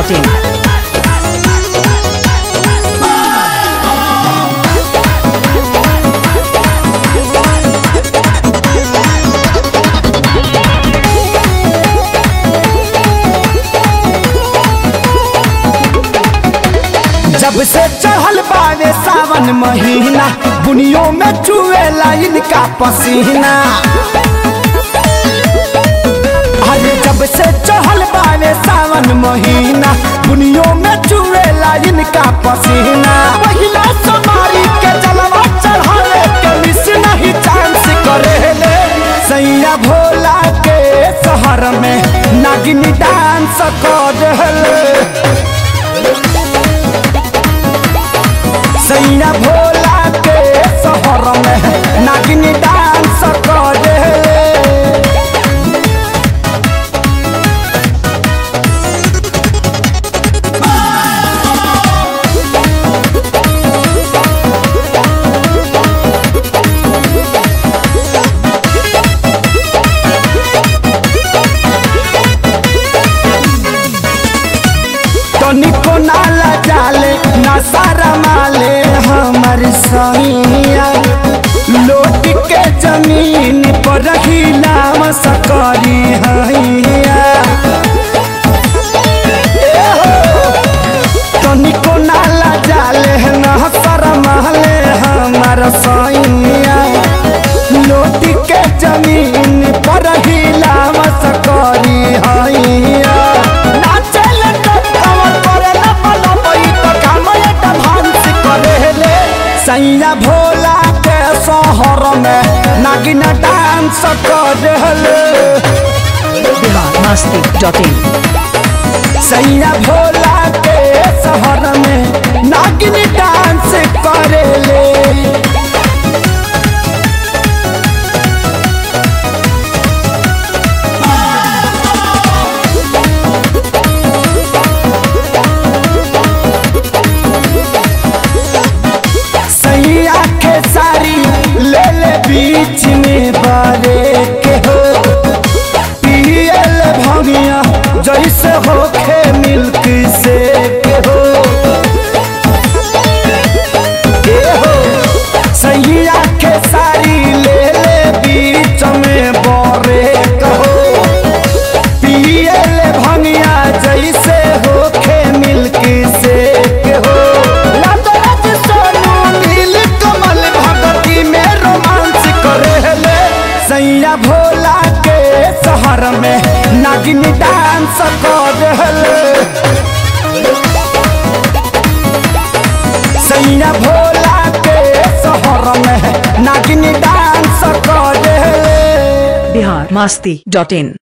masti.in. जब से चढ़ल बावे सावन महीना बुनियों में चुएला इनका पसीना अरे जब से चढ़ल बावे सावन महीना बुनियों में चुएला इनका पसीना पहिला समारी के जलवा चढ़ावे के मिस नहीं चांस करेले सैया भोला के शहर में नागिनी डांस कर रहले सैया भोला के शहर में नागिनी डांस करे तनिको नाला जाले ना सारा माले हमर सैया लोट के जमीन पर रही नाम सकरी हैया ए हो, तनिको नाला जाले ना सारा माले हमर सैया लोट के जमीन पर रही नाम सकरी हैया नाचल तो कमर पर न पलपई तो कामले डांस करेले सैया भोला के शहर में नागिन डांस करेले Bihar masti.in. सैया भोला के शहर में नागिन डांस करेले सैया के सारी ले ले बीच में बारे के हो पियल भंगिया जैसे होखे मिल्क से के हो ए हो सैया के सारी ले ले बीच में बारे कहो पियल भंगिया जैसे होखे मिल्क से के हो लतरत सोनू नील कमल भगती में रोमांस करेले सैया भोला के शहर में नागिन डांस करेले सैया भोला के शहर में नागिन डांस करेले Bihar masti.in.